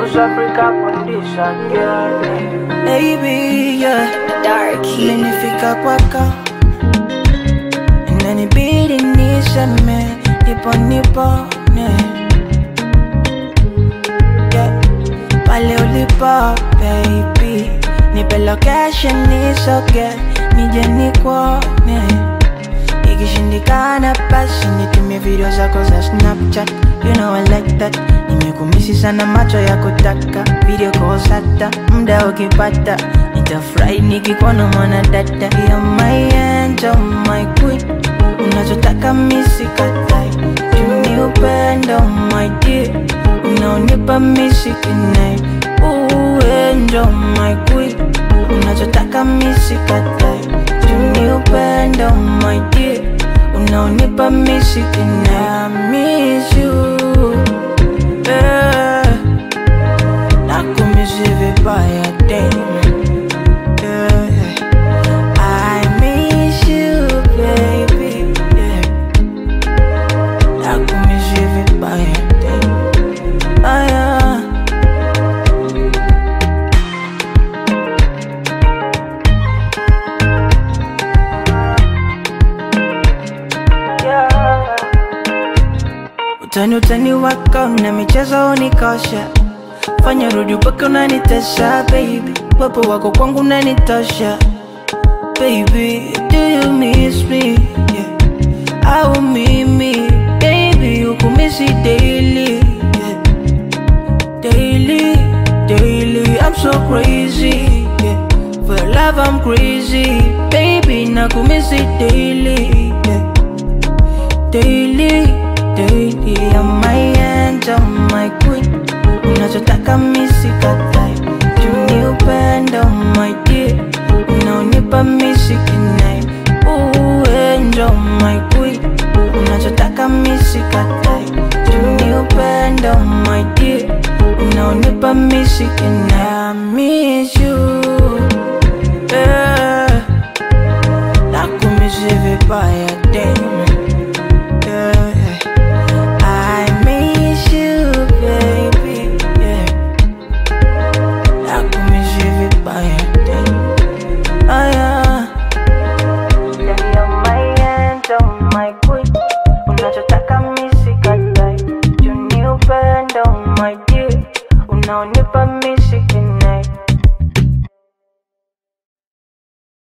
South Africa condition, girl. Baby, yeah. Dark Heat. Imenifika kwako inanibidi niseme nipo nipone yeah. pale ulipo baby nipe location nisoge nije nikuone ikishindikana basi nitumie video zako za snapchat you know I like that nimekumisi sana macho ya kutaka video kosata mda ukipata nitafurahi nikikuona mwana dada ya my angel my queen unachotaka misikatai tuni upendo my dear unaonipa misikinai uenjo my queen unachotaka misikatai tuni upendo my dear unaonipa misikinai I miss you yeah. nakumisi vibaya damn yeah. I miss you, baby. Yeah. Nakumiss you vibaya, damn. Ah, yeah. Utani utani wako na michezo unikosha, fanya rudi upaka unanitesha baby, wepo wako kwangu unanitosha baby, do you miss me? Yeah. Au mimi baby, ukumisi daily yeah. Daily, daily, I'm so crazy yeah. For your love I'm crazy baby, nakumisi daily yeah. Daily, daily, I'm my angel, my queen Unachotaka misikatai Juni upendo, my dear Unaonipa misikinai Uenjo, my queen Unachotaka misikatai Juni upendo, my dear Unaonipa misikinai I miss you yeah. Nakumisi vibaya, damn